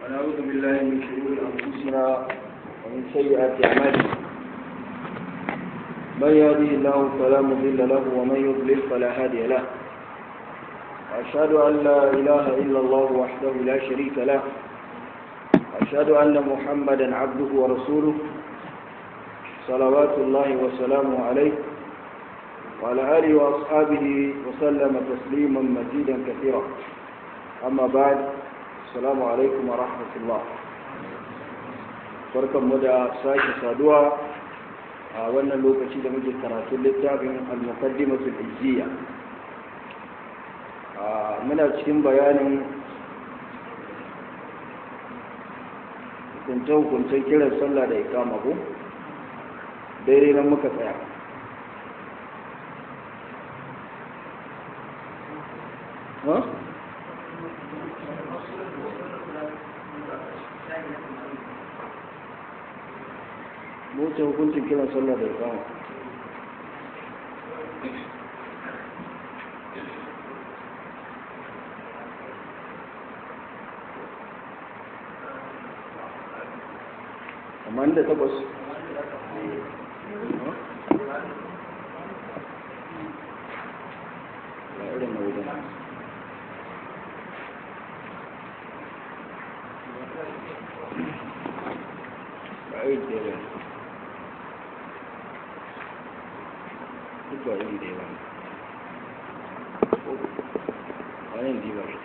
ونعوذ بالله من شرور أنفسنا ومن سيئات أعمالنا من يهده الله فلا مضل له ومن يضلل فلا هادي له وأشهد أن لا إله إلا الله وحده لا شريك له وأشهد أن محمدا عبده ورسوله صلوات الله وسلامه عليه وعلى آله وأصحابه وسلم تسليما مزيدا كثيرا أما بعد السلام عليكم ورحمة الله barkan mu da sake saduwa a wannan lokaci da muke karatun littafin al-muqaddimatul ijziya muna cikin bayanin hukunce-hukuncen kiran sallah da ikama ko daidai nan muka tsaya wuce hukuncin kiran sallah da ikama amma da takwas irin na wajen ba a yi da yawa duk ba iri da yawa a yin diba shi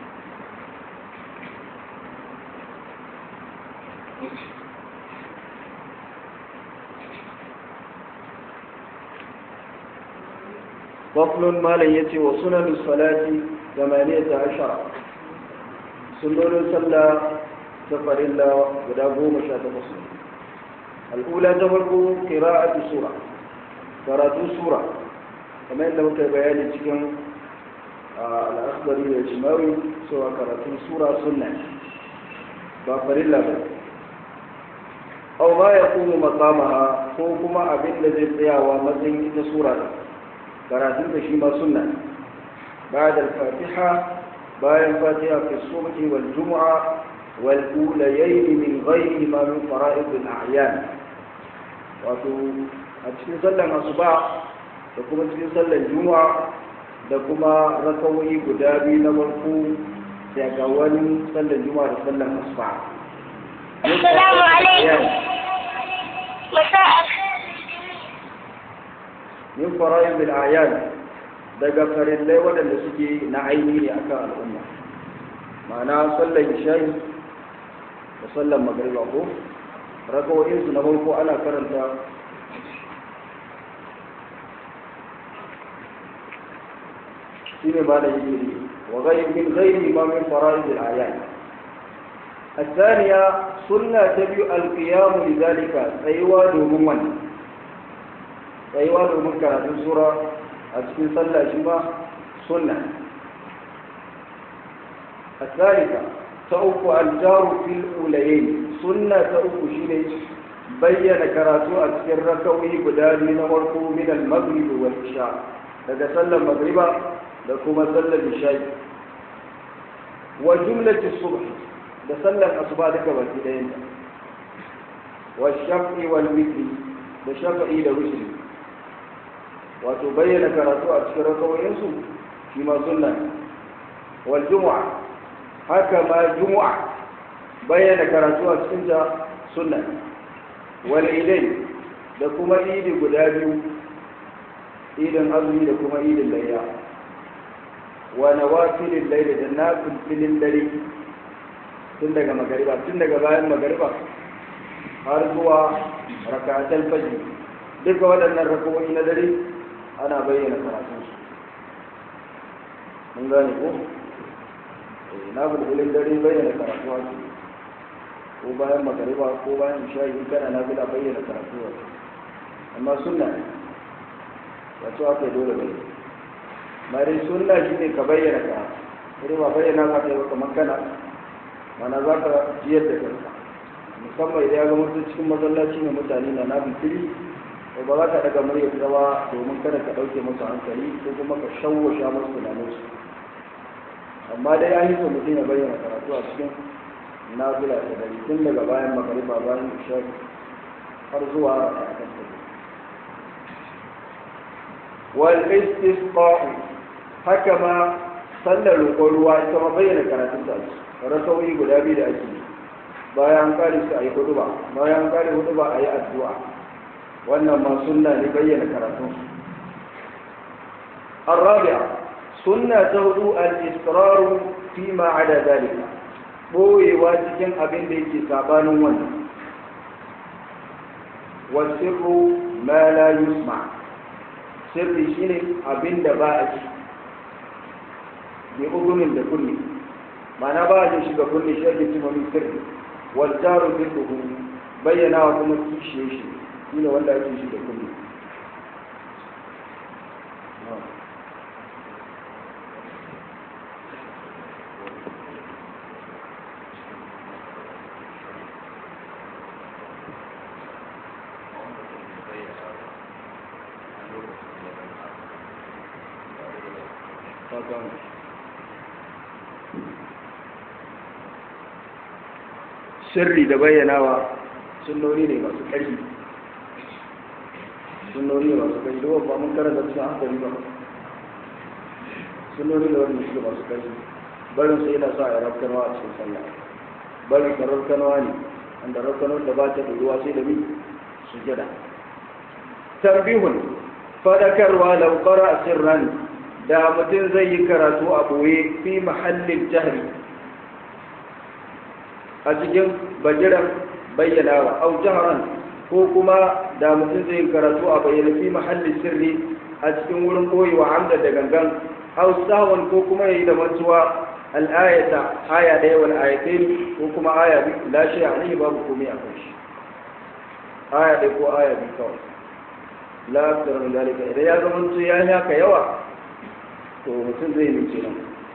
فصل ما لن يتي وسنن الصلاة ثمانية عشر سنن صلى سفر الله ودابو مشاة فصل الأولى تفرق قراءة سورة قراءة سورة كما يندم كبيان تكون الأخضري والجماوي سوى قراءة سورة سنة سفر الله أو ما يقوم مقامها فوقما أبن الذي تياوى مزين سورة karatun da shi ma sunna بعد الفاتحة باين فاتحة في الصبح والجمعة والأوليين من غيرهما من فرائض الأعيان wato a cikin sallan asuba da kuma cikin sallan juma'a da kuma rakawoyi guda biyu na farko daga wani sallan juma'a da sallan asuba Assalamu alaikum. Masa'a. min fara'in bil ayan daga farillai waɗanda suke na aini ne akan al'umma ma'ana sallar isha'i da sallar magariba ko rakawoyin su na farko ana karanta shine ba da yi wa ghayr min ghayri ma min fara'id al ayan الثانية سنة تبي القيام لذلك أيوة دومون tsayuwa domin karatun sura a cikin sallah shi ba sunna a tsarika ta uku aljaru fil ulayen sunna ta uku shine bayyana karatu a cikin rakawi guda biyu na farko min al-maghrib wal isha daga sallar magriba da kuma sallar isha wa jumlati subh da sallar asuba duka baki ɗayan wa shafi wal witri da shafi'i da witri wato bayyana karatu a cikin rakawoyinsu shi ma sunna wal jumu'a haka ma jumu'a bayyana karatu a cikin ta sunna wal idai da kuma idi guda biyu idin azumi da kuma idin layya wa nawafilin layla da nafilin dare tun daga magariba tun daga bayan magariba har zuwa rakatul fajr duka waɗannan rakawoyi na dare ana bayyana karatunsu mun gane ko na bulbulin dare bayyana karatu ake ko bayan magariba ko bayan isha'i in kana na bila bayyana karatu ake amma sunna ne wato aka yi dole bayyana mare sunna shi ne ka bayyana karatu irin ba bayyana ka kai kamar kana mana za ka jiyar da kanka musamman idan ya ga mutum cikin masallaci ne mutane na nabin fili to ba za ka daga murya ba domin kada ka ɗauke musu hankali ko kuma ka shawwasha musu tunaninsu amma dai an yi so mutum ya bayyana karatu a cikin na fila ta dare tun daga bayan magariba bayan isha har zuwa raka'atan ta wal istisqa haka ma sallar roƙon ruwa ita ma bayyana karatun ta rasawi guda biyu da ake bayan kare su a yi huduba bayan kare huduba a yi addu'a wannan ma sunna ne bayyana karatun su الرابعة سنة تهدو الإصرار فيما عدا ذلك بوي واجكين أبين ديكي سابان ون والسر ما لا يسمع سر شيني أبين دبائك بأذن لكل ما نباج شيء كل شيء من سر والجار ذكره بينا وكما كيشي شيء شيء ولا كيشي كل sirri da bayyanawa sunnoni ne masu ƙarfi sunnoni ne masu ƙarfi da ba mun karanta cikin hankali ba sunnoni ne wanda suke masu ƙarfi barin sai yana sa a rafkanwa a cikin sallah barin ka rafkanwa ne wanda rafkanwar da ba ta da ruwa sai da mi sujada tambihun fadakarwa laukara sirran da mutum zai yi karatu a boye fi mahallin jahri a cikin bajiran bayyanawa au jaharan ko kuma da mutum zai yi karatu a bayyana fi mahallin sirri a cikin wurin koyewa hamda da gangan au sahwan ko kuma yayi da mantuwa al'ayata aya ɗaya wal ayatain ko kuma aya bi la shi a babu komai a kan shi aya ɗaya ko aya bi kawai la akthar min dalika idan ya zama to ya haka yawa to mutum zai yi kenan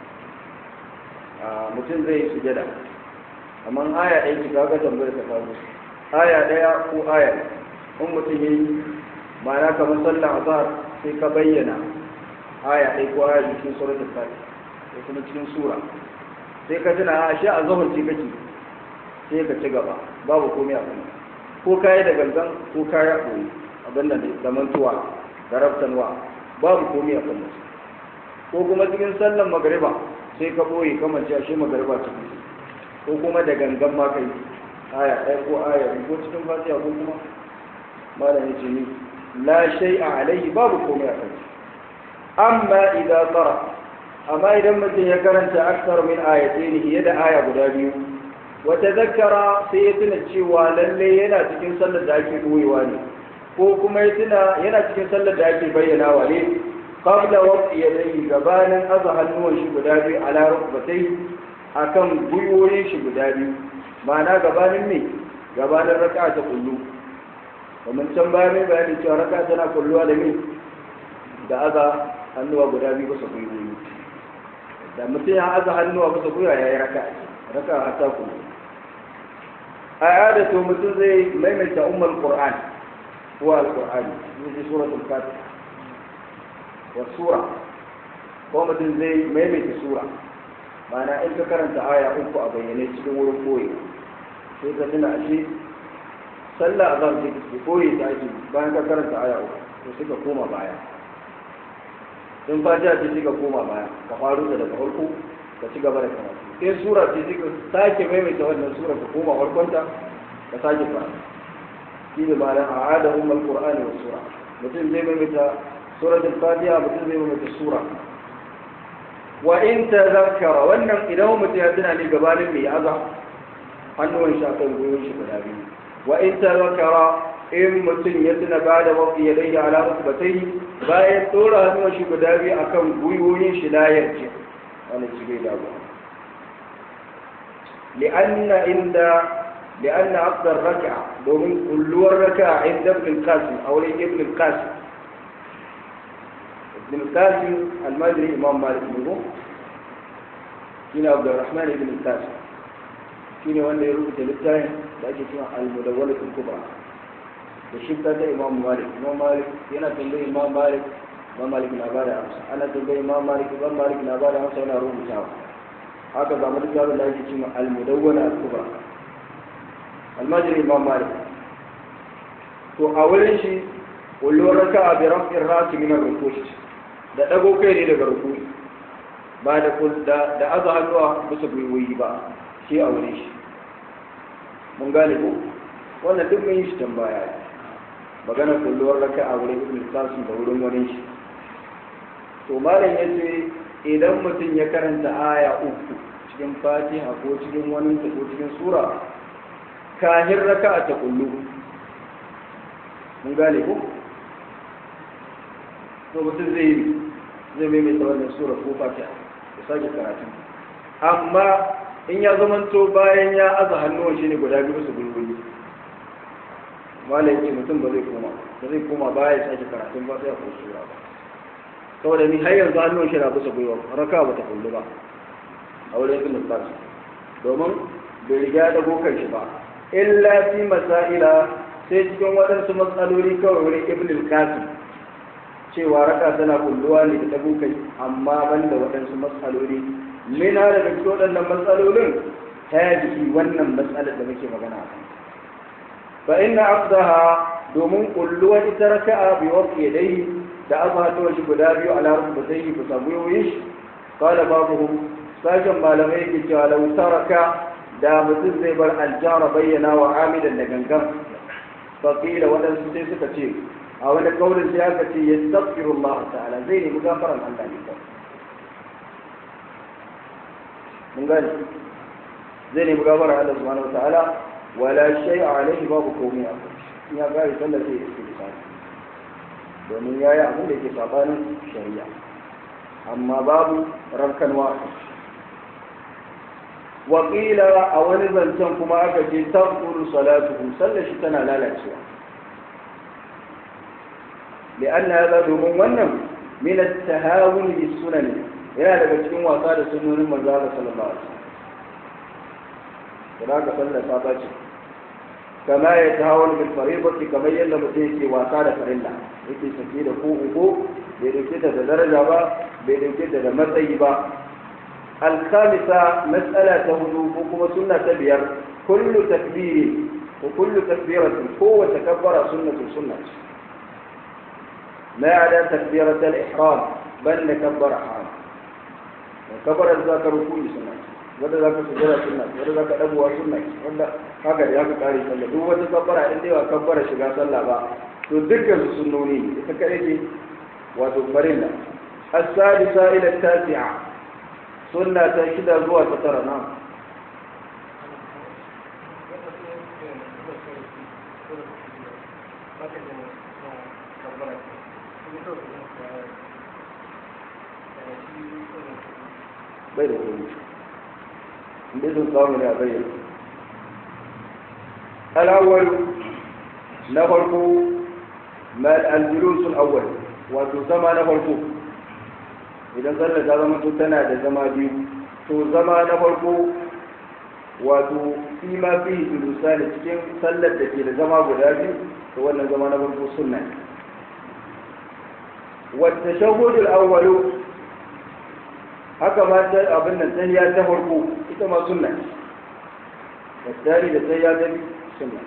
a mutum zai yi sujada amma aya ɗaya ki kaga tambayar ta kawo aya ɗaya ko aya in mutum yi ma'ana kamar sallar azhar sai ka bayyana aya ɗaya ko aya cikin suratul fatiha ko kuma cikin sura sai ka tuna a shi azhar ce kake sai ka ci gaba babu komai a kuma ko kayi da gangan ko kayi a koyi abin da zamantuwa da raftanwa babu komai a kan ko kuma cikin sallan magariba sai ka boye kamar ci ashe magariba ce ko kuma da gangan ma kai aya ɗaya ko aya ko cikin fatiha ko kuma malam yace ni la shay'a alayhi babu komai a kan amma idan tsara amma idan mutum ya karanta aksar min ayatayn fiye da aya guda biyu wata zakara sai ya tuna cewa lalle yana cikin sallar da ake boyewa ne ko kuma ya tuna yana cikin sallar da ake bayyanawa ne qabla waqti yadayhi gabanin aza hannuwan shi guda biyu ala rukbatai akan gwiwoyin shi guda biyu ma'ana gabanin me gabanin raka'a ta kullu kamar can baya mai bayani cewa raka'a tana kulluwa da me da aza hannuwa guda biyu bisa gwiwoyi da mutum ya aza hannuwa bisa gwiwa ya yi raka'a raka'a ta kullu a yada to mutum zai maimaita ummul qur'an هو القرآن في سورة الفاتحة والسورة قومة زي ميمة سورة معنى إنك كرنت آية أنكو أبيني تدور كوي sai ka tuna ashe sallah a zan ce koyi ta ake bayan ka karanta aya uku to sai ka koma baya in fatiha ce sai ka koma baya ka faru da daga farko ka ci gaba da karatu sai sura ce sai ka sake maimaita wannan sura ka koma farkonta ka sake karatu shi ne ba a ada umar qur'ani wa sura mutum zai maimaita suratul fatiha mutum zai maimaita sura wa in tazakkara wannan idan mutum ya tuna ne gabanin mai aza hannuwan shi akan goyon shi guda biyu wa in tazakkara in mutum ya tuna ba da wafi ya dai ala rukbatai bayan tsora hannuwan shi guda biyu akan gwiwoyin shi layar ce wani shi bai dawo li'anna inda لأن عقد الركعة ومن كل الركعة عند ابن القاسم أو ابن القاسم ابن القاسم المدري إمام مالك منه كنا عبد الرحمن ابن القاسم كنا وانا يروي تلتاين لأجي اسمها المدولة الكبرى الشبكة إمام مالك إمام مالك كنا تنبي إمام مالك إمام مالك نبار أمسا أنا تنبي إمام مالك إمام مالك نبار أمسا أنا روح مشاوة haka zama da tsarin da ake cin al-mudawwana al-kubra al-majri imam malik to a wurin shi kullum raka'a bi raf'ir rasi min ar-ruku' da dago kai ne daga ruku'i ba da da da aza hannuwa bisa gwiwoyi ba shi a wurin shi mun gane ko wannan duk mun yi shi tambaya magana kulluwar raka'a wurin ibn qasim da wurin wani shi to malam yace idan mutum ya karanta aya uku cikin fatiha ko cikin wani ko cikin sura kahin raka'a ta kullu mun gane ko to mutum zai yi zai mai mai wannan sura ko fatiha ya sake karatu amma in ya zamanto bayan ya aza hannuwan shi ne guda biyu su gulguli malam ce mutum ba zai koma ba zai koma baya ya sake karatun ba sai ya ko sura ba saboda ni har yanzu hannun shi na bisa gwiwa raka ba ta kullu ba a wurin ibn Abbas domin bai riga da gokan shi ba illa fi masaila sai cikin waɗansu matsaloli kawai wurin ibn al-Qasim cewa raka tana kulluwa ne da tabukai amma ban da waɗansu matsaloli mina daga cikin waɗannan matsalolin hadihi wannan matsalar da muke magana a fa inna afdaha domin kulluwa ita raka'a bi waqti yadayhi da aka haɗa wasu guda biyu a larabci ba zai yi ba samu yoyin shi kawai babu sashen malamai yake cewa lau taraka da mutum zai bar aljara bayyana wa amidan da gangan fakila waɗansu sai suka ce a wani kaurin sai aka ce ya tsafiru Allah ta'ala zai nemi gafaran Allah ne kawai mun gane zai nemi gafaran Allah subhanahu wa ta'ala wala shay'a alaihi babu komai a kai ya gari sallar sai ya ce domin ya yi abin da ke sabanin shari'a amma babu rankanwa wakila a wani zancen kuma aka ce tabkuru salatuhu sallar shi tana lalacewa li'an na ya domin wannan min at-tahawun bis sunan yana daga cikin wasa da sunnonin manzo Allah sallallahu alaihi wasallam da ka sallar ta ce kama ya tawon bil fariḍati kamar yadda mutum yake wasa da farilla yake sake da ko uku bai dauke ta da daraja ba bai dauke ta da matsayi ba al-khamisa mas'ala ta hudu ko kuma sunna ta biyar kullu takbiri ko kullu takbiratin ko wa takabbara sunnatu sunna ما عدا تكبيرة الإحرام بل نكبر حرام وكبر الذاكر كل سنة wanda za ka sujjada sunna wanda za ka ɗagowa sunna wanda haka da ya ka ƙare sallah duk wata kabbara in dai ba kabbara shiga sallah ba to dukkan su sunnoni ne ita kaɗai ce wato farilla as-sadisa ila tasi'a sunna ta shida zuwa ta tara na bai da kuma inda sun samu ne a bayyana al'awwal na farko al-julusul awwal wato zama na farko idan sallar ta zama to tana da zama biyu to zama na farko wato fi ma fi julusa da cikin sallar da ke da zama guda biyu to wannan zama na farko sunna ne wata shahudul awwalu haka ma ta abin nan tahiya ta farko ita ma sunna ce والتالي لسيادة سنة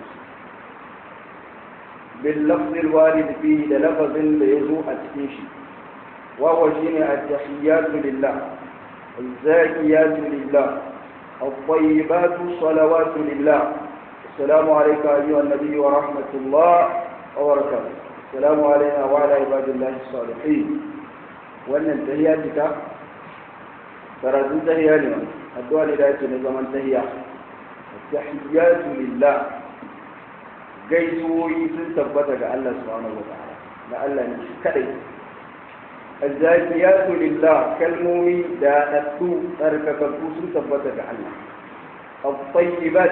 باللفظ الوارد فيه للفظ ليزوء التكيشي وهو شين التحيات لله الزاكيات لله الطيبات الصلوات لله السلام عليك أيها النبي ورحمة الله وبركاته السلام علينا وعلى عباد الله الصالحين وأن التهياتك ترى تهياني الدعاء لله نظام التهيات التحيات لله gaisuwoyi sun tabbata ga Allah subhanahu wa ta'ala da Allah ne shi kadai azzakiyatu lillah kalmomi da daddu tsarkakakku sun tabbata ga Allah at-tayyibat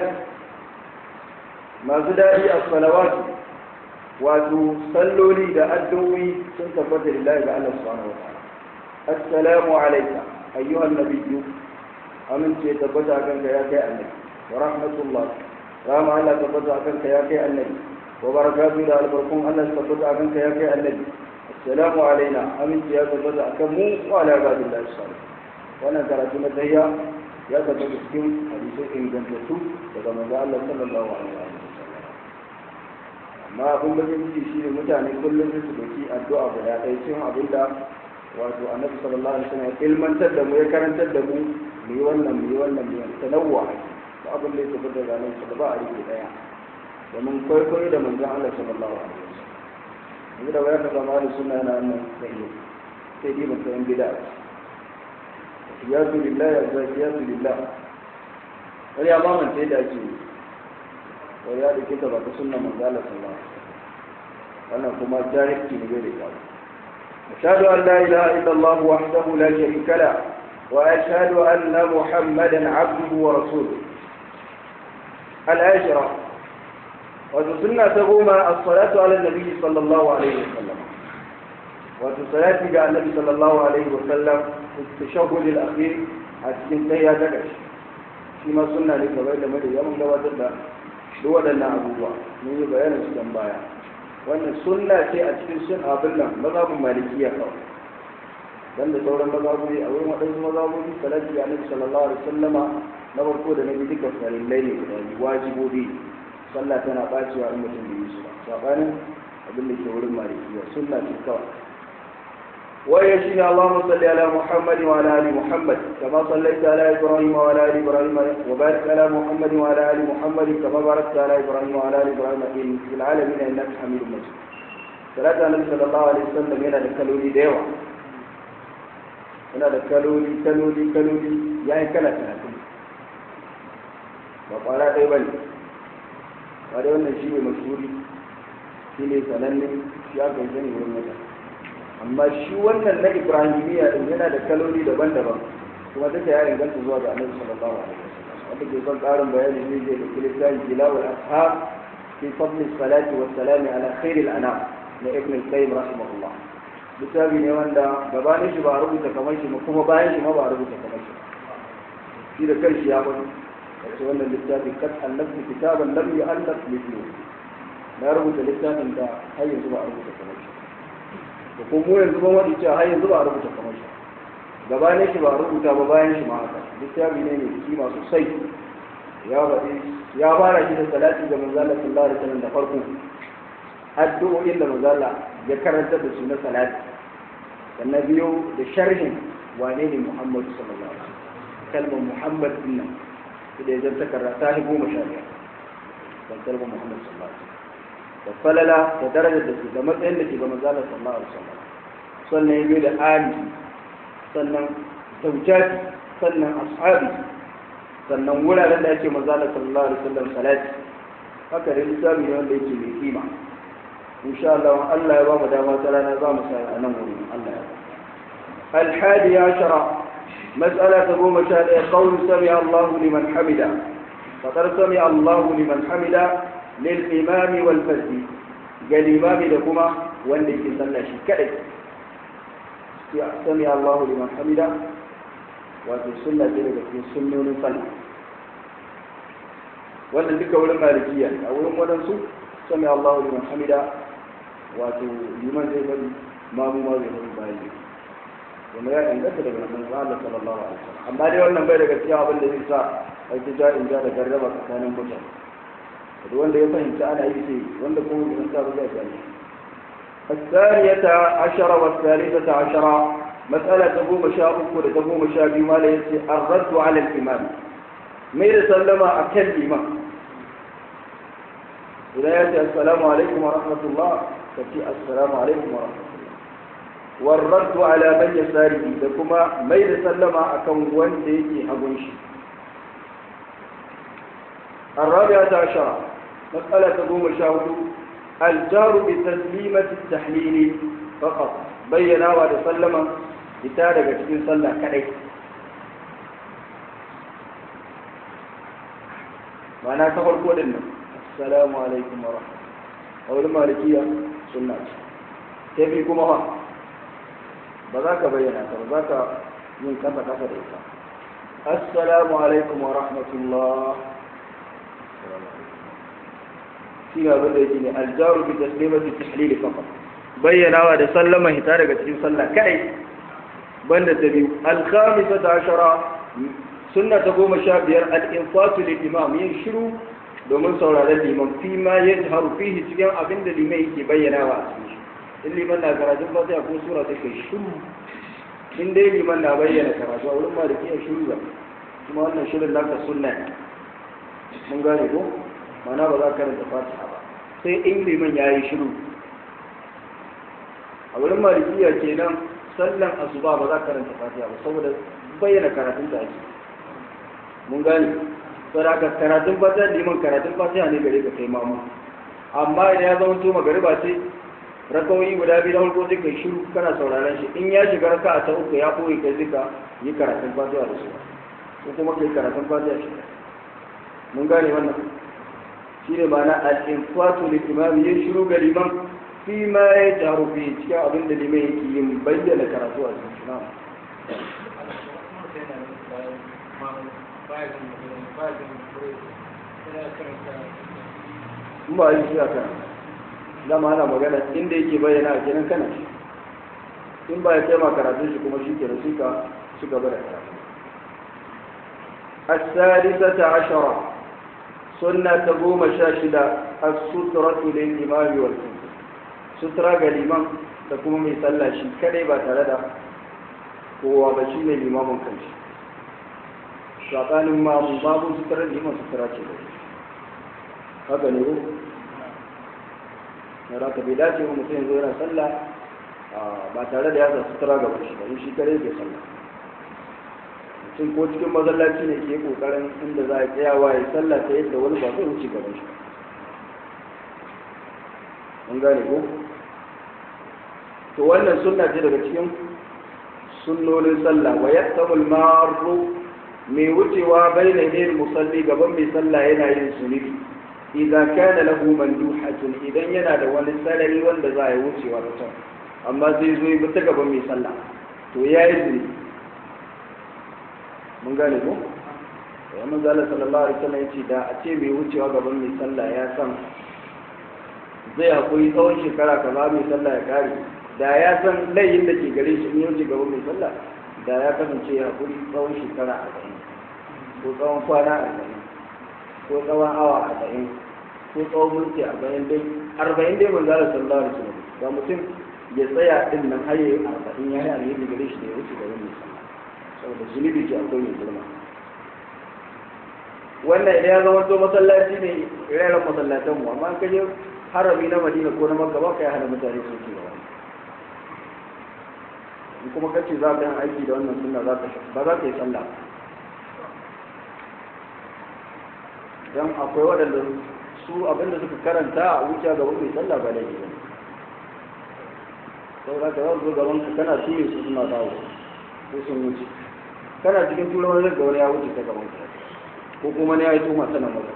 masu dadi as-salawat wato salloli da addu'o'i sun tabbata lillahi ga Allah subhanahu wa ta'ala assalamu alayka ayyuhan nabiyyu amince tabbata kanka ya kai annabi ورحمة الله رام الله تبدأ عنك يا كي النبي وبركاته إلى البركون الله تبدأ عنك يا كي النبي السلام علينا أمين يا تبدأ كمو وعلى عباد الله الصالح وانا ترى تهيا ya tabbata cikin hadisai ingantattu daga manzo Allah sallallahu alaihi wa sallam amma abin da zai shi ne mutane kullum su doki addu'a guda ɗaya cikin abin da wato annabi sallallahu alaihi wasallam ya ilmantar da mu ya karantar da mu mu yi wannan mu yi wannan mu yi tanawwa ba abin da ya tafi da ranar sa ba a rike daya domin kwaikwayo da manzon Allah sallallahu alaihi wasallam yanzu da wayar da zama da suna yana nan sai sai dai ban san bid'a ya zu lillahi ya zaki ya zu lillahi wani ya mamanta yadda ake wani ya dauke ta ba ta sunna manzon Allah sallallahu alaihi wasallam wannan kuma jahilci ne bai da kyau أشهد أن لا إله إلا الله وحده لا شريك له وأشهد أن محمدا عبده ورسوله العاشرة وتسنى تقوم الصلاة على النبي صلى الله عليه وسلم وتصلاة جاء النبي صلى الله عليه وسلم في التشهد الأخير أتكن تهيا تكش فيما سنة لكبير مدى يوم لو تبدا دولنا أبو الله من بيان السنبايا wannan sunna ce a cikin sun abin nan mazhabin malikiya kawai dan da sauran mazhabobi a wurin waɗansu mazhabobi salati ga annabi sallallahu alaihi wasallama na farko da na biyu duka farillai ne guda biyu wajibobi sallah tana bacewa in mutum bai yi su ba sabanin abin da ke wurin malikiya sunna ce kawai وهي شين اللهم صل على محمد وعلى ال محمد كما صليت على ابراهيم وعلى ال ابراهيم وبارك على محمد وعلى ال محمد كما باركت على ابراهيم وعلى ال ابراهيم في العالمين انك حميد مجيد صلاة النبي صلى الله عليه وسلم yana da kaloli da yawa yana da kaloli kaloli kaloli ya yi kala talatin ba kwara ɗaya ba ne ba da wannan shi ne mashuri shi ne sananne shi aka yi sani wurin mutane amma shi wannan na ibrahimiyya din yana da kaloli daban-daban kuma duka ya inganta zuwa ga annabi sallallahu alaihi wasallam wanda ke son karin bayani ne zai dauki littafin jilawul ashab fi fadl salati wa salam ala khair al anam na ibn al-qayyim rahimahullah littafi ne wanda gabanin shi ba a rubuta kamar shi kuma bayan shi ma ba a rubuta kamar shi shi da kanshi ya faɗi wace wannan littafi kat allaftu kitaban lam yu'allaf mithluhu na rubuta littafin da har yanzu ba a rubuta kamar shi da kuma mu yanzu ban waɗi cewa har yanzu ba a rubuta kamar shi gabanin shi ba a rubuta ba bayan shi ma haka littafi ne mai kima sosai ya faɗi ya fara shi da salati ga manzala sallallahu alaihi wasallam da farko addu'o'in da manzala ya karanta da su na salati sannan biyo da sharhin wane ne muhammadu sallallahu alaihi wasallam kalmar muhammad din nan da ya zanta karata ta goma sha biyar dan kalmar muhammad sallallahu alaihi wasallam da falala da darajar da ke da matsayin da ke ga manzala sallallahu alaihi wasallam sannan ya biyo da ali sannan zaujati sannan ashabi sannan wuraren da ake manzala sallallahu alaihi wasallam salati haka da lissafi ne wanda yake mai kima insha Allah Allah ya ba mu dama ta rana za mu sai a nan wurin Allah ya الحادي عشر مسألة تقوم شاء قول سمع الله لمن حمده فقد سمع الله لمن حمده للإمام والفرد قال الإمام لكما وانك صلى شيء كذلك سمع الله لمن حمده وفي السنة ذلك في السنة صلى wannan duka wurin malikiya a wurin waɗansu sami Allah liman hamida wato liman zai bari mamu ma zai bari bayan ne kuma ya inganta daga nan Allah sallallahu alaihi wasallam amma dai wannan bai daga cikin abin da zai sa ai ta ja in ja da garraba tsakanin mutane da wanda ya fahimci ana yi sai wanda kuma bai san ba zai gane الثانية عشرة والثالثة عشرة مسألة تقوم شاء أكو تقوم شاء بما ليس الرد على الإمام مير سلم أكل الإمام إذا يأتي السلام عليكم ورحمة الله فتي السلام عليكم ورحمة الله والرد على من يساره لكما مير سلم أكون وان ديكي حبنشي الرابعة عشرة مسألة تقوم شاهد الجار بتسليمة التحليل فقط بينا وسلم لتارك cikin sallah kadai ma'ana ta farko din nan assalamu alaikum wa rahmatullahi a wurin malikiya sunna ce ta fi kuma ba ba za ka bayyana ta ba za ka yin kasa kasa da ita assalamu alaikum wa rahmatullah shi ga abin da yake ne aljaru bi taslimati tahlili faqat bayyanawa da sallama hita daga cikin sallah kai banda ta biyu alkhamisata ashara sunna ta goma sha biyar al-infatu lil imam yin shiru domin sauraron liman fi ma yajharu fihi cikin abin da liman yake bayyanawa a cikin shi in liman na karatun fatiha ko sura ta kai shiru in dai liman na bayyana karatu a wurin maliki ya shiru ba kuma wannan shirin naka sunna ne mun gane ko mana ba za ka karanta fatiha ba sai in liman ya yi shiru a wurin malikiya kenan sallan asuba ba za ka karanta fatiha ba saboda bayyana karatun da ake mun gane saboda haka karatun fatiha liman karatun fatiha ne gare ka kai mamu amma idan ya zama to magariba ce rakawoyi guda biyu na farko sai kai shiru kana sauraron shi in ya shiga raka ta uku ya koyi kai zika yi karatun fatiha da su ko kuma kai karatun fatiha shi mun gane wannan shi ne ma'ana al-infatu lil imam yin shiru ga liman fi ma ya jaru fi cikin abin da liman yake yin bayyana karatu a cikin na'am in ba yi shi a kan dama ana magana inda yake bayyana a kenan kana shi in ba ya kai ma karatun shi kuma shi ke shi ka ci gaba da karatu السادسة عشرة سنة تقوم شاشدة السترة للإمام والكتب سترة قليما تقوم من صلى شيء كلمة تلدى هو بشيء الإمام كنش شاطان ما باب سترة الإمام سترة شيء haka ne ko na raka bai dace wa mutum yanzu yana sallah ba tare da ya sa sutura ga shi ba in shi kare ke sallah mutum ko cikin masallaci ne ke kokarin inda za a tsayawa ya sallah ta yadda wani ba zai wuce gaban shi an gane ko to wannan sunna ce daga cikin sunnonin sallah wa yaqtamul marru mai wucewa baina ne musalli gaban mai sallah yana yin sunubi idan kana lahu manduhatun idan yana da wani salari wanda za a yi wucewa da can amma zai zo yi ta gaban mai sallah to ya yi zunubi mun gane ko ya manzala sallallahu alaihi wasallam yace da a ce mai wucewa gaban mai sallah ya san zai hakuri tsawon shekara kaza mai sallah ya kare da ya san layin da ke gare shi in ya wuce gaban mai sallah da ya kasance ya hakuri tsawon shekara arba'in ko tsawon kwana arba'in ko tsawon awa arba'in ko tsawon mulki arba'in dai arba'in dai manzala sallallahu alaihi wasallam ga mutum ya tsaya din nan har yayi arba'in ya yi alheri gare shi da ya wuce gaban mai sallah saboda zunubi ke akwai mai girma wannan idan ya zama to masallaci ne rairan masallatan mu amma ka je harami na madina ko na makka ba ka yi hana mutane su ke gaba in kuma kace za ka yi aiki da wannan sunna za ka ba za ka yi sallah dan akwai waɗanda su abinda suka karanta a wuce gaban mai sallah ba da ke saboda ka za su zo gaban ka kana ture su suna dawo ko sun wuce kana cikin turan wani ga wani ya wuce ta gaban ka ko kuma ne ya yi tuhuma sanan maza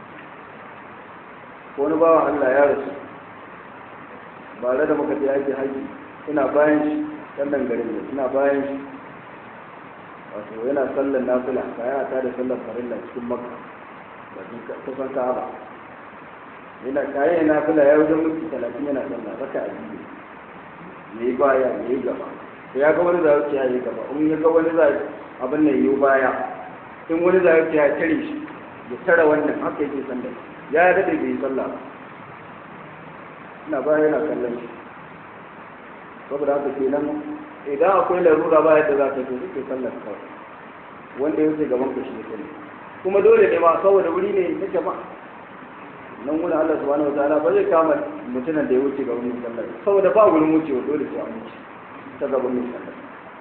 ko wani bawa Allah ya rasu ba da da muka je ake haji ina bayan shi sallan garin ne ina bayan shi wato yana sallan nafila kaya ta da sallan farilla cikin makka bakin kusan ka'aba yana kayan nafila ya wajen minti talatin yana sallah raka a biyu ya yi baya ya yi gaba ya ga wani za ya yi gaba in ya ga wani za abin nan yi baya in wani za ya tare shi ya tara wannan haka yake sallah ya daɗe bai yi sallah ba ina baya yana kallon shi saboda haka kenan idan akwai larura ba yadda za ka ce suke sallar kawai wanda ya wuce gaban ka shi ne kuma dole ne ma saboda wuri ne na jama'a nan wani Allah subhanahu wataala ba zai kama mutumin da ya wuce gaban mai sallar saboda ba wurin wucewa dole sai an wuce ta gaban mai sallar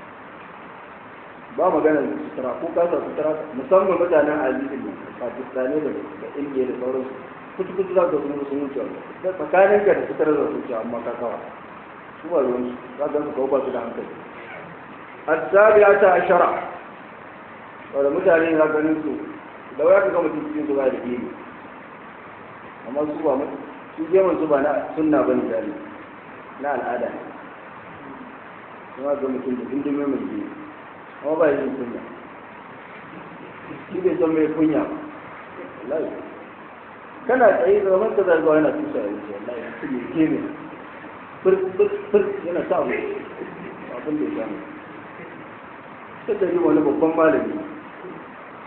ba magana da sutura ko kasa sutura musamman mutanen azizi ne pakistani da da indiya da sauransu kutu kutu za ka sun sun wuce da tsakanin ka da sutura da wuce amma ka kawa su ba ruwan su za ka kawo ba su da hankali asabiya ta ashara wanda mutane na ganin su da waya ka ga mutum cikin su ba da ilimi amma su ba mutu su geman su ba na sunna ba ne jari na al'ada ne kuma ga mutum da dindin mai jini amma ba yin kunya shi bai san mai kunya ba wallahi kana tsaye da zaman ka zargawa yana tusa ya wuce wallahi su ne ke ne fir fir fir yana sa abu abin da ya samu sai da yi wani babban malami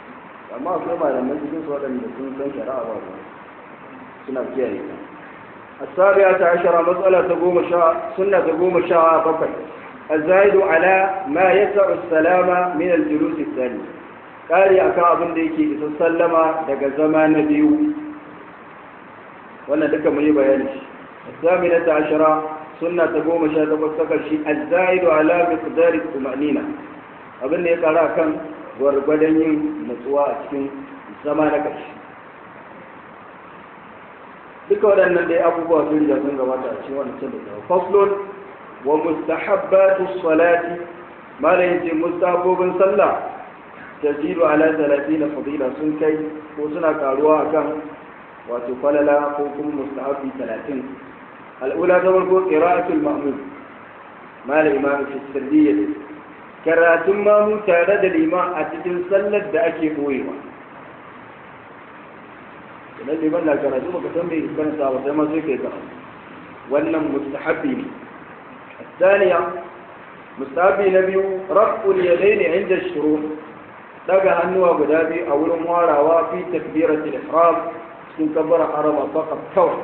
amma akwai malaman cikin su waɗanda sun san shari'a ba ba suna kiyaye ta السابعة عشرة مسألة تقوم شاء سنة تقوم شاء بقي الزائد على ما يسع السلام من الجلوس الثاني قال يا كعب ديكي تسلم دق زمان بيو وانا دك مي بيانش الثامنة عشرة سنة تقوم شاء تبصق شيء الزائد على مقدار الطمأنينة abin da ya kara kan gwargwadon yin natsuwa a cikin zama na ƙarshe duka waɗannan dai abubuwa sun riga sun gabata a cikin wannan da zama faslun wa mustahabbatu salati malam yace mustahabbobin sallah tajidu ala 30 fadila sun kai ko suna karuwa akan wato falala ko kuma mustahabbi 30 al'ula ta farko qira'atul ma'mum malam imam fi sirriyyah karatun mamu tare da liman a cikin sallar da ake boyewa idan liman na karatu baka san bai karanta ba sai ma sai kai karatu wannan mustahabbi ne الثانية مستحبي نبي رفع اليدين عند الشروط دقى هنوى بدابي أو الموارا في تكبيرة الإحرام سن كبر حرم فقط كون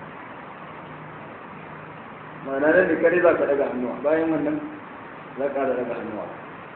ما نانا نكري ذاك دقى هنوى باين من ذاك هذا دقى هنوى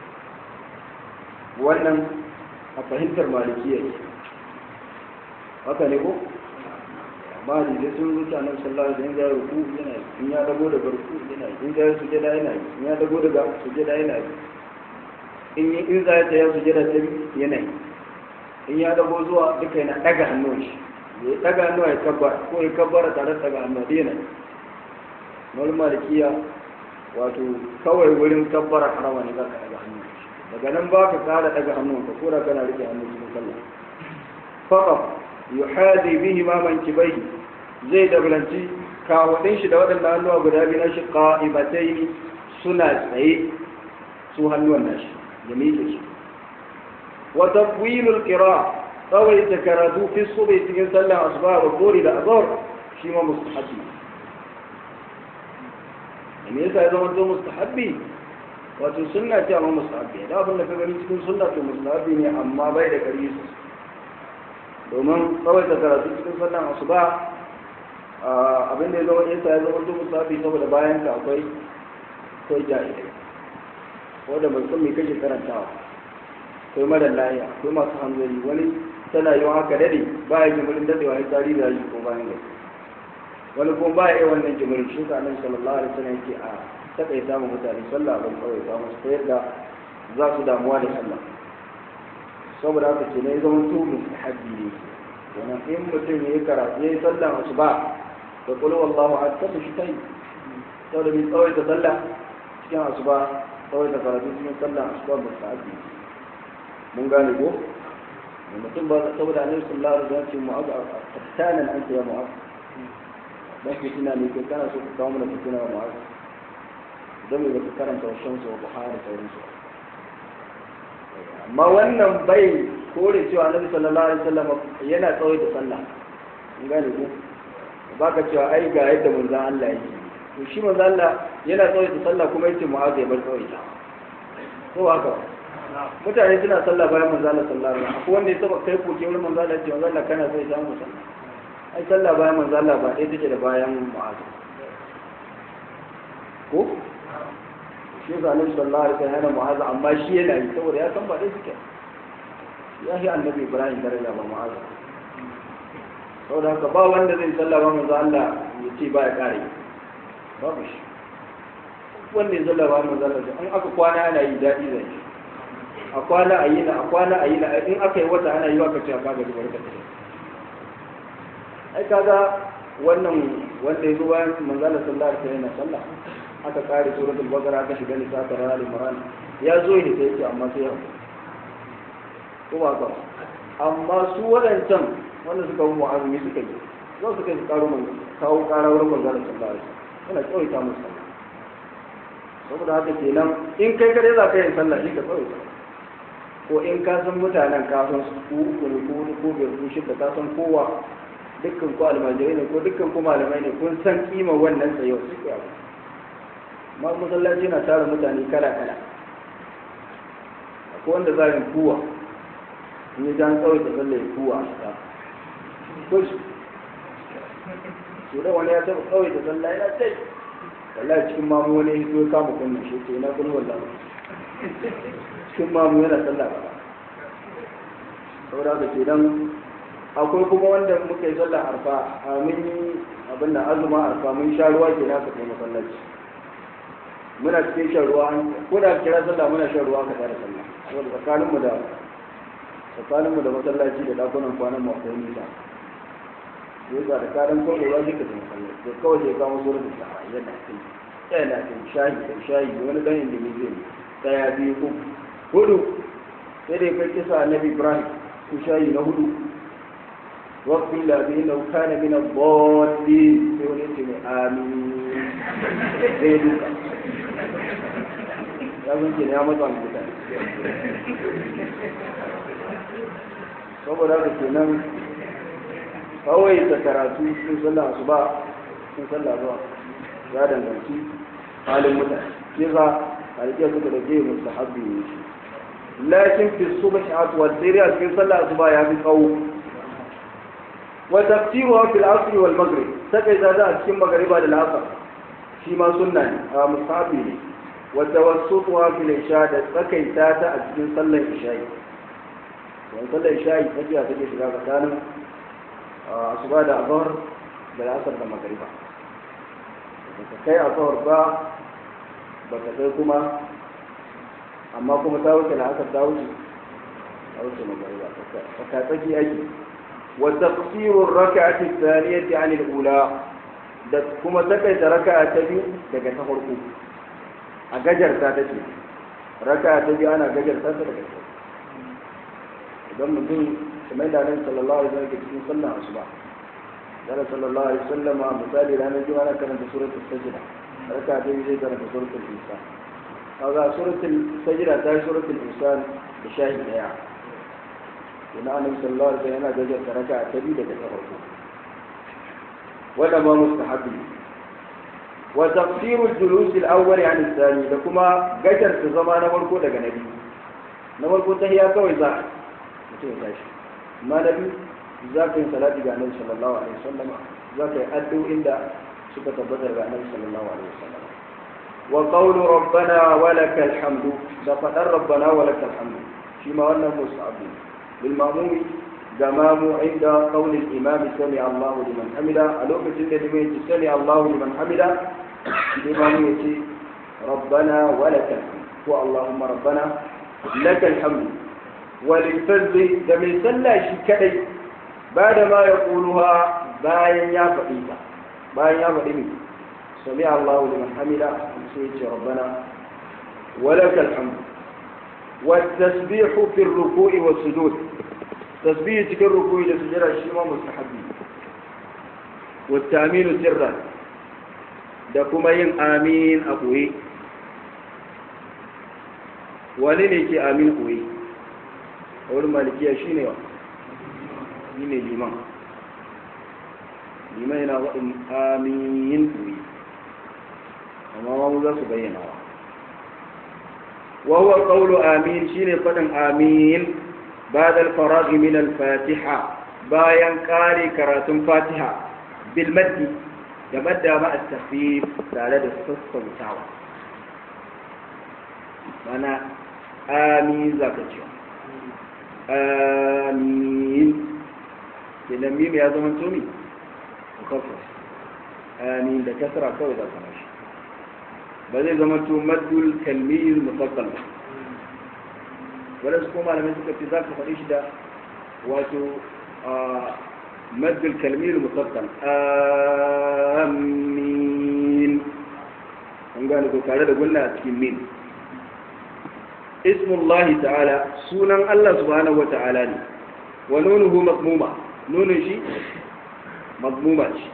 wannan a fahimtar malikiya ne haka ne ko amma da zai sun zuci a nan sallah da ya ruku yana yi in ya dago daga ruku yana yi in ya sujada yana yi in ya dago daga sujada yana yi in yi in za ya tsaya sujada ta yana yi in ya dago zuwa duka yana daga hannun shi ya daga hannuwa ya kabbar ko ya kabbara tare da daga hannuwa da yana yi wani malikiya wato kawai wurin kabbara harama ne za ka daga hannun daga nan ba ka kara daga hannun ka ko da kana rike hannun cikin sallah faqat yuhadi bihi ma mankibaihi zai dablanci kawadin shi da waɗannan hannuwa guda biyu na shi qa'ibatai suna tsaye su hannuwan nashi ya miƙe shi wa tafwilul qira tsawai ta karatu fi subai cikin sallar asuba da kori da azhar shi ma mustahabi me yasa ya zama to mustahabi wato sunna ce amma mustahabi da abin da ka gani cikin sunna to mustahabi ne amma bai da kari domin tsawaita karatu cikin sallan asuba abin da ya zama yasa ya zama duk musafi saboda bayan ka akwai akwai jahilai wanda bai san me kake karantawa akwai mara lahiya akwai masu hanzari wani tana yi haka dade ba ya jimirin dadewa ya tari da shi ko bayan gari wani kuma ba ya yi wannan jimirin shi ka nan sallallahu alaihi wasallam yake a takaita mu mutane sallah ban kawai ba musu ta yadda za su damuwa da sallah saboda haka ke ne zama to mustahabbi ne wannan in mutum ya yi karatu ya yi sallan asuba da kulu wallahu a tafi shi kai saboda mai tsawai ta sallah cikin asuba tsawai ta karatu cikin sallan asuba mustahabbi mun gane ko da mutum ba saboda annabi sallallahu alaihi wasallam ce mu'azu tattanan anta ya mu'azu dan fitina ne kai kana so ka kawo mana fitina wa mu'azu don me baka karanta wa shamsu wa buhari sauransu amma wannan bai kore cewa annabi sallallahu alaihi wasallam yana tsawai da sallah in gane ko baka cewa ai ga yadda manzon Allah yake to shi manzon Allah yana tsawai da sallah kuma yace mu'azu ya bar tsawai ta ko haka mutane suna sallah bayan manzon Allah sallallahu alaihi wasallam akwai wanda ya saba kai koke wurin manzon Allah ce manzon Allah kana so ya samu sallah ai sallah bayan manzon Allah ba ɗaya take da bayan mu'azu ko shi yasa annabi sallallahu alaihi wasallam yana mu'azu amma shi yana yi saboda ya san ba dai suke ya shi annabi ibrahim daraja ba mu'azu saboda haka ba wanda zai sallah ba manzo Allah ya ce ba ya kare babu shi wanda ya sallah ba manzo Allah in aka kwana ana yi daɗi zai shi a kwana a yi na a kwana a yi na in aka yi wata ana yi wa ka ce ka gaji barka ta ai kaga wannan wanda ya zo bayan manzo Allah sallallahu alaihi wasallam yana sallah aka kare suratul baqara aka shiga nisa ta rana imran ya zo ne sai ce amma sai ya ko ba ka amma su wadancan wanda suka mu azumi suka yi za su kai su karo man kawo kara wurin manzon sallallahu alaihi wasallam yana tsawaita musu sallah saboda haka kenan in kai kare za ka yi sallah shi ka tsawaita ko in ka san mutanen ka san su ku uku ne ko wani ko biyar ko shida ka san kowa dukkan ku almajirai ne ko dukkan ku malamai ne kun san kima wannan tsayo su ku abu ma masallaci na tara mutane kala kala akwai wanda za yin kuwa in yi jan tsawai da sallah ya kuwa ta kush to da wani ya taɓa tsawai da sallah yana tai wallahi cikin mamu wani ya zo kama kunnan shi ce na kun wallahi cikin mamu yana sallah ba saboda haka ke dan akwai kuma wanda muka yi sallah arfa a mun yi abin da azuma arfa mun sha ruwa ke na ka kai masallaci muna cikin shan ruwa ko da kira sallah muna shan ruwa ka tare sallah saboda tsakanin mu da tsakanin mu da masallaci da dakunan kwanan mu akwai nisa yau da da karan ko ruwa shi ka tafi masallaci to kawai sai ka mu sura da sa'a yana kai yana kai shayi da shayi wani dan inda ne zai daya biyu uku hudu sai dai kai kisa annabi ibrahim ku shayi na hudu واغفر له انه كان من الضالين يقول انت امين زي دوكا ya zance ya matsa mutane saboda haka kenan kawai ta karatu sun sallah su ba sun sallah zuwa ya danganci halin mutane shi za a rike suka da jiya musu habbi ne shi lakin fi subhi atwa sai a cikin sallah su ba ya fi tsawo wa tafsiruha fil asr wal maghrib sai da a cikin magriba da asr shi ma sunna ne a musabi ne wa tawassutuha fil isha da tsakaita ta a cikin sallar isha'i wa sallar isha'i tsakiya take shiga tsakanin asuba da azhar da asr da magriba ba kai azhar ba ba ka kai kuma amma kuma ta wuce la'asar ta wuce ta wuce magariba ka tsaki ake wa taqsirur rak'ati thaniyati 'an al-ula da kuma takaita raka'a ta biyu daga ta farko a gajarta ta ce raka'a ta biyu ana gajarta ta daga ta idan mutum kamar da nan sallallahu alaihi wasallam ke cikin sallah asuba yana sallallahu alaihi wasallam misali ranar juma'a na karanta suratul sajda raka'a ta biyu zai karanta suratul nisa kaga suratul sajda ta yi suratul insan da shahi daya ina annabi sallallahu alaihi wasallam yana gajar da raka'a ta biyu daga ta farko wanda ma mustahabi wa tafsirul julus al-awwal an al-thani da kuma gajar ta zama na farko daga nabi na farko tahiya kawai za mutum ya tashi amma nabi za ka yi salati ga annabi sallallahu alaihi wasallam za ka yi addu'o'in da suka tabbatar ga annabi sallallahu alaihi wasallam وقول ربنا ولك الحمد فقدر ربنا ولك الحمد فيما أنه مصعب للمأموم جمام عند قول الإمام سمع الله لمن حمده ألوك جنة لمن سمع الله لمن حمده الإمام يتي ربنا ولك الحمد هو اللهم ربنا لك الحمد وللفز دمي سلا شكدي بعد ما يقولها باين يا فقيتا باين يا فقيتا سمع الله لمن حمده سيدي ربنا ولك الحمد والتسبيح في الركوع والسجود تسبيح في الركوع والسجود الشيما مستحب والتأمين سرا da kuma yin amin a ɓoye wani ne ke amin ɓoye a wurin malikiya shi ne wa shi ne liman liman yana waɗin amin ɓoye amma mu za su bayyana wa huwa qawlu amin shine fadin amin ba'da al-faragh min al-fatiha bayan kare karatun fatiha bil maddi da madda ma at-takhfif tare da sassautawa mana amin zaka ce amin kenan mim ya zama tumi mukaffaf amin da kasra kawai za ka mashi ba zai zama to maddul kalmiyul mufassal ba wanda su kuma malamai suka ce za ka faɗi shi da wato maddul kalmiyul mufassal amin an gane ko tare da gunna a cikin min ismullahi ta'ala sunan Allah subhanahu wa ta'ala ne wa nunuhu mazmuma nunun shi mazmuma ce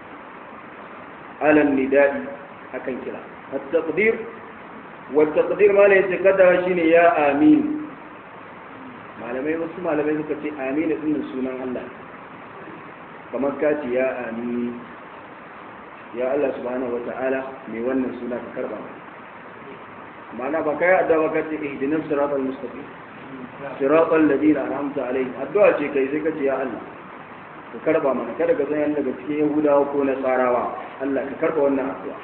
alan nidai akan kira التقدير والتقدير ما لا يتقدر شيء يا آمين malamai wasu malamai suka ce amin din sunan Allah kamar ka ce ya amin ya Allah subhanahu wata'ala mai wannan suna ka karba mana ba kai adda ba ka ce ihdinas siratal mustaqim siratal ladina an'amta alaihim addu'a ce kai sai ka ce ya Allah ka karba mana kada ka san daga cikin yahudawa ko na tsarawa Allah ka karba wannan addu'a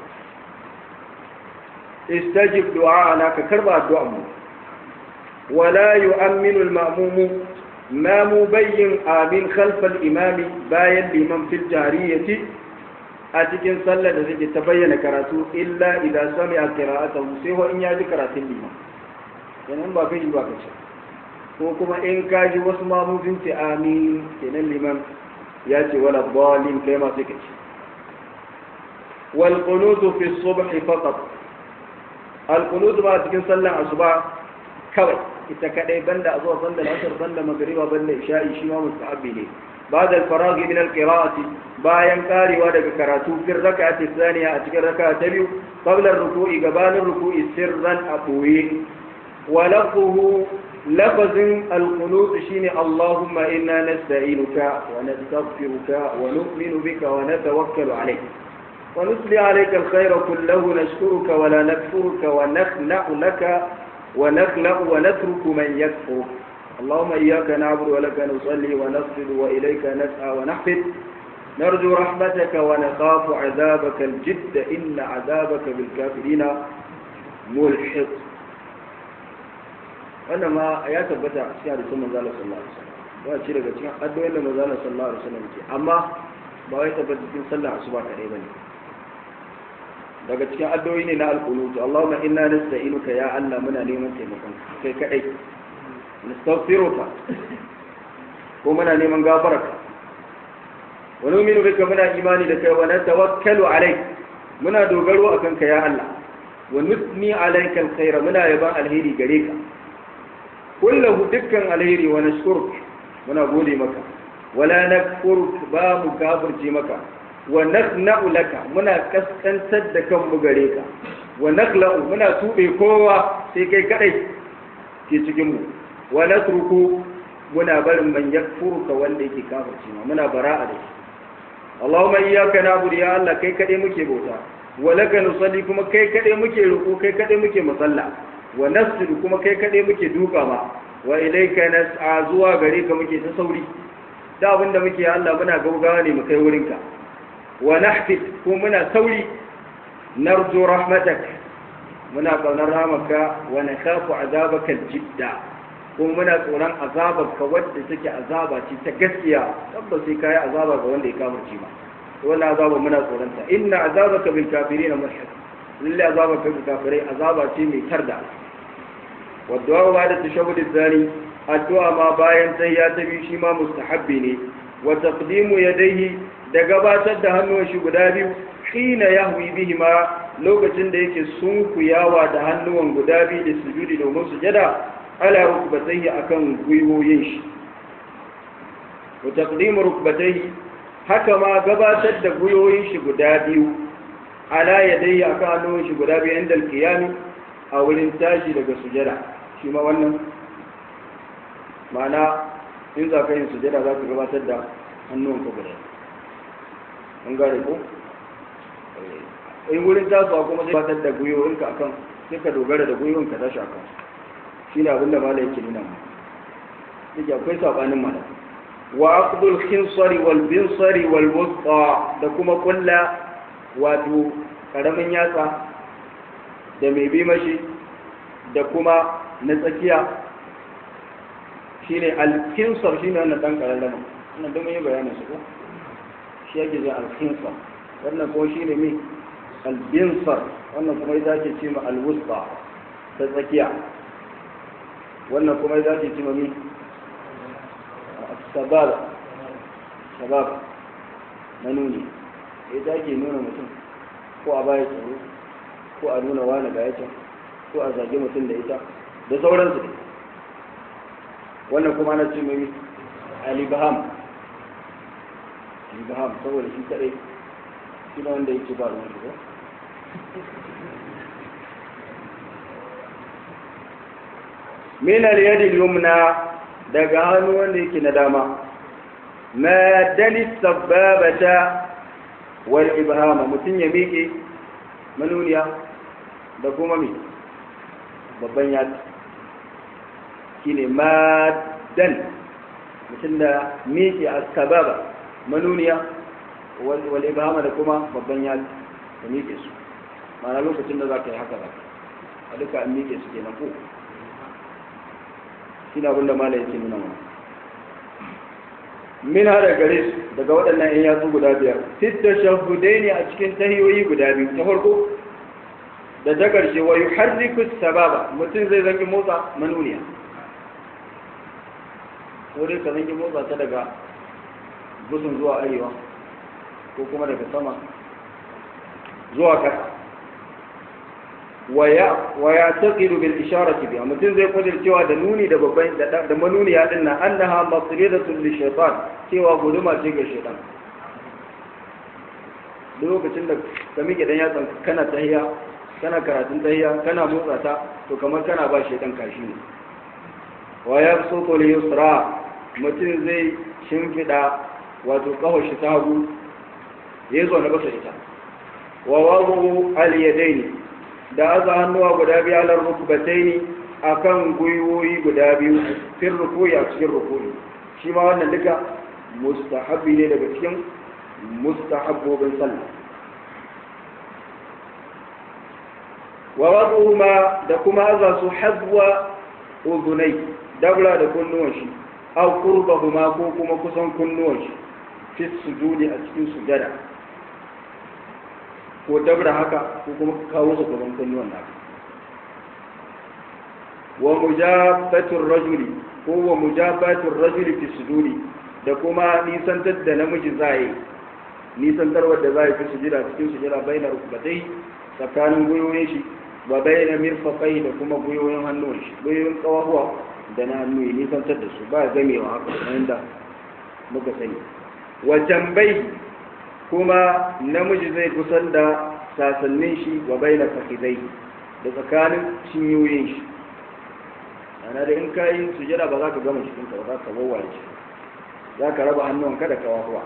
istajib du'a'ana ka karba addu'a mu wala yu'minu al-ma'mum ma mubayyin amin khalf al-imam bayan liman fil jariyati a cikin sallar da take ta bayyana karatu illa idan sami'a qira'atahu sai ho in ya ji karatun liman kenan ba kai ba kace ko kuma in ka ji wasu mamudin ce amin kenan liman ya ce wala dalin kai ma sai kace wal qunutu fi subh faqat al qunut ba cikin sallar asuba kawai ita kadai banda a zuwa sallar asar banda magriba banda isha'i shi ma mustahabbi ne بعد الفراغ من القراءة bayan karewa daga karatu fil raka'ati thaniya a cikin raka'a ta biyu qabla ar-ruku'i gabanin ruku'i sirran a boye wa lafzuhu lafazin al-qunut shine Allahumma inna nasta'inuka wa nastaghfiruka wa nu'minu bika wa natawakkalu alayk wa nusli alayka al-khayra kullahu nashkuruka wa la nakfuruka wa nakhla'u laka wa nakhla'u wa natruku man yakfuruk اللهم إياك نعبد ولك نصلي ونسجد وإليك نسعى ونحفد نرجو رحمتك ونخاف عذابك الجد إن عذابك بالكافرين ملحق wannan ma ya tabbata a cikin hadisin manzo Allah sallallahu alaihi wasallam ba ci daga cikin addu'o'in da manzo Allah sallallahu alaihi wasallam ke amma ba wai tabbata cikin sallar asuba kadai bane daga cikin addu'o'i ne na alqunut Allahumma inna nasta'inuka ya Allah muna neman taimakon kai kadai nastaghfiruka ko muna neman gafararka wa nu'minu bika muna imani da kai wa natawakkalu alayk muna dogaro akan ka ya Allah wa nusni alayka alkhaira muna yaban alheri gare ka kullahu dukkan alheri wa nashkuruk muna gode maka wala nakfuruk ba mu kafirce maka wa nakhna'u laka muna kaskantar da kanmu gare ka wa nakhla'u muna tube kowa sai kai kadai ke cikin mu wa natruku muna barin man yakfuruka wanda yake kafirci ma muna bara'a da shi Allahumma iyyaka na'budu ya Allah kai kade muke bauta wa laka nusalli kuma kai kade muke ruku kai kade muke musalla wa nasjudu kuma kai kade muke duka ma wa ilayka nas'a zuwa gare ka muke ta sauri da abinda muke ya Allah muna gaugawa ne mu kai wurinka wa nahfid kuma muna sauri narju rahmatak muna kaunar rahmaka wa nakhafu azabaka jidda kuma muna tsoron azabar ka wadda take azaba ce ta gaskiya tabbas sai kai azaba ga wanda ya kafirce ba wannan azaba muna tsoron ta inna azabaka bil kafirin mulhaq lillahi azabaka bil kafirai azaba ce mai tarda wa du'a ba da tashahhud zani addu'a ma bayan tahiyya ta biyu shi ma mustahabbi ne wa taqdimu yadayhi da gabatar da hannun shi guda biyu hina yahwi bihima lokacin da yake sunkuyawa da hannuwan guda biyu da sujudi domin sujada ala rukbatayhi akan gwiwoyin shi wa taqdimu rukbatayhi haka ma gabatar da gwiwoyin shi guda biyu ala yadayhi akan hannun shi guda biyu inda alqiyami a wurin tashi daga sujada shi ma wannan ma'ana in za ka yin sujada za ka gabatar da hannun ka guda an gane ko in wurin tasowa kuma zai gabatar da gwiwoyinka akan sai ka dogara da gwiwoyinka tashi akan shi ne abinda mala yake nuna mu yake akwai sabanin mala wa aqdul khinsari wal binsari wal wusta da kuma kulla wato karamin yatsa da mai bi mashi da kuma na tsakiya shine al khinsar shine wannan dan karallama wannan duk mun yi bayanin su ko shi yake zai al khinsar wannan ko shine me al binsar wannan kuma ita ce ce ma al wusta ta tsakiya wannan kuma za ta ci mami sabab sabab na nuni ya ke nuna mutum ko a baya tsaro ko a nuna wani ga yacin ko a zage mutum da ita da sauransu ne wannan kuma na ci mami alibaham alibaham saboda shi kadai shi na wanda yake ba ruwan shi min al-yadi al-yumna daga hannu wanda yake na dama ma dalis sababata wal ibhama mutun ya miƙe manuniya da kuma mi babban yatsa shine maddan mutum da miƙe a sababa manuniya wal ibhama da kuma babban yatsa da miƙe su ma'ana lokacin da za ka yi haka za a duka an miƙe su kenan ko shi na abin da mala yake nuna mana min hada gare su daga waɗannan ‘yan yatsu guda biyar sitta shahudai ne a cikin tahiyoyi guda biyu ta farko da ta ƙarshe wa yi harrikus sababa mutum zai zangi motsa manuniya ko dai ka zangi motsa ta daga gusun zuwa arewa ko kuma daga sama zuwa ƙasa wa ya taqidu bil isharati biha mutum zai kudir cewa da nuni da babban da manuniya din nan annaha masridatun li shaytan cewa guduma ce ga shaytan duk lokacin da ka miƙe dan yatsan kana tahiya kana karatun tahiya kana motsa ta to kamar kana ba shaytan kashi ne wa yabsutu li yusra mutum zai shimfida wato kawai shi ta hagu ya zo na basa ita wa wadu al yadaini da aza hannuwa guda biyu alar rukubatai ne a kan gwiwoyi guda biyu fin rukuyi a cikin rukuyi shi ma wannan duka mustahabbi ne daga cikin mustahabbobin sallah wa wasu ma da kuma aza su hazwa uzunai dabla da kunnuwan shi au qurbahuma ko kuma kusan kunnuwan shi fi sujudi a cikin sujada ko dabra haka ko kuma kawo su gaban kunnuwan naka wa mujabatur rajuli ko wa mujabatur rajuli fi sujudi da kuma nisantar da namiji zai nisantar wadda zai fi sujida cikin sujida baina rukbatai tsakanin gwiwoyin shi wa baina mirfaqai da kuma gwiwoyin hannun shi gwiwoyin kawahuwa da na hannu nisantar da su ba gamewa haka kamar yadda muka sani wa jambai kuma namiji zai kusan da sasannin shi wa baina fakidai da tsakanin cinyoyin shi ana da in ka yi sujada ba za ka gama cikin ka ba za ka wawaye shi za ka raba hannun kada ka wahuwa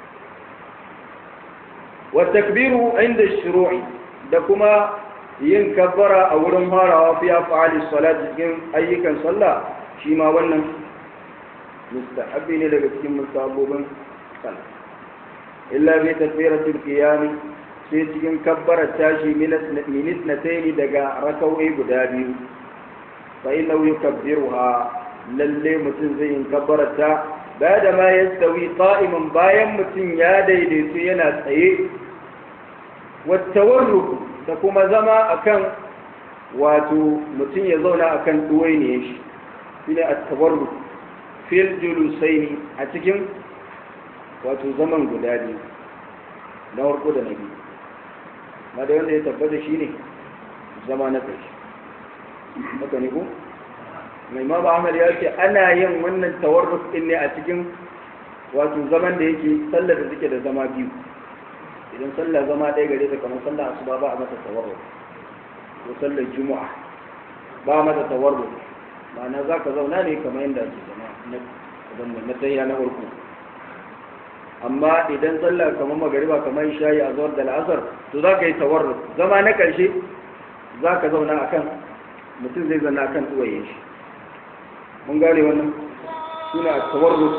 wa takbiru inda shuru'i da kuma yin kabbara a wurin farawa fi af'ali salat cikin ayyukan sallah shi ma wannan mustahabbi ne daga cikin mustahabbobin sallah illa bi takbiratul qiyam sai cikin kabbara tashi minis na taini daga rakawai guda biyu fa inna yukabbiruha lalle mutum zai yin kabbarata ba da ma yastawi qa'iman bayan mutum ya daidaitu yana tsaye wattawarruku da kuma zama akan wato mutum ya zauna akan duwainiye shi shine at-tawarruk fil julusaini a cikin wato zaman guda biyu na farko da na biyu ma da wanda ya tabbata shi ne zama na ƙarshe haka ne ko mai ma ba ahmad ya ce ana yin wannan tawarruf din ne a cikin wato zaman da yake sallar da suke da zama biyu idan sallar zama ɗaya gare ta kamar sallar asuba ba a mata tawarruf ko sallar juma'a ba a mata tawarruf ma'ana za ka zauna ne kamar yadda ake zama na tsayiya na farko amma idan sallah kamar magariba kamar shayi a zuwar da la'asar to za ka yi tawarruf zama na ƙarshe za ka zauna a kan mutum zai zana a kan tsuwaye shi mun gane wannan suna tawarruf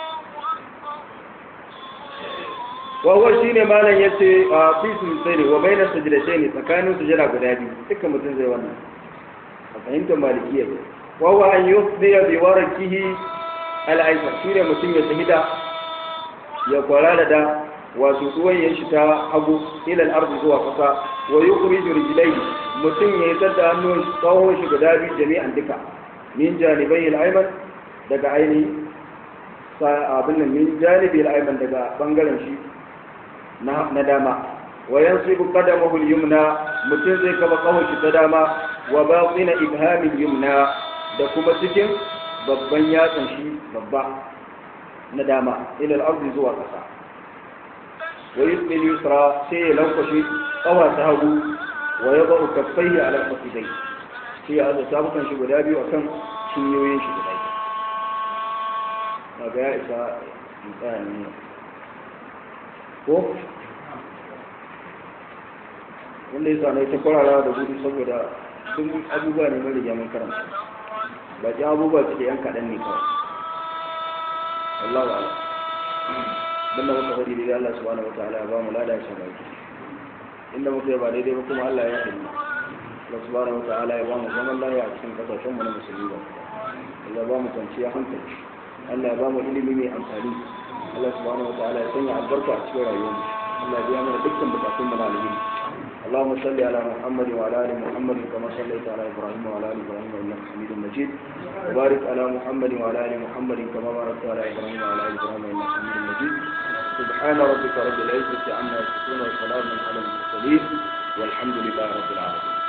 wawa shi ne malam ya ce a fisun sai ne wa bayan sajidashe ne tsakanin sujada guda biyu dukkan mutum zai wannan a fahimtar malikiya ne wawa an yi wasu bi warakihi al'aisar shi ne mutum ya shahida ya kwarara da wato ruwan ya ta hagu ilal arzi zuwa kasa wa yukhriju rijlaihi mutum ya yi da hannun tsawon shi guda biyu jami'an duka min janibai al-ayman daga aini abin nan min janibi al-ayman daga bangaren shi na dama wa yansibu qadamahu al-yumna mutum zai kaba kawon shi ta dama wa batina ibhamil yumna da kuma cikin babban yatsan shi babba na dama ilal arzi zuwa ƙasa wa yusbil yusra sai ya lankwashe ƙawa ta hagu wa ya ba'u kaffaihi ala kafidai sai ya aza sabukan shi guda biyu akan cinyoyin shi guda biyu daga ya isa in tsaya ne ko wanda ya sa na ita kwarara da gudu saboda duk abubuwa ne mai rigya mun karanta baki abubuwa suke yan kaɗan ne kawai wallahu a'lam dan da muka faɗi daidai Allah subhanahu wataala ya ba mu lada shi baki inda muka yi ba daidai ba kuma Allah ya yi Allah subhanahu wataala ya ba mu zaman lafiya a cikin kasashen mu na musulmi ba Allah ya ba mu kwanciya hankali Allah ya ba mu ilimi mai amfani Allah subhanahu wataala ya sanya albarka a cikin rayuwar mu Allah ya biya mana dukkan bukatun mu na alheri اللهم صل على محمد وعلى ال محمد كما صليت على ابراهيم وعلى ال ابراهيم انك حميد مجيد وبارك على محمد وعلى ال محمد كما باركت على ابراهيم وعلى ال ابراهيم انك حميد مجيد سبحان ربك رب العزه عما يصفون وسلام على المرسلين والحمد لله رب العالمين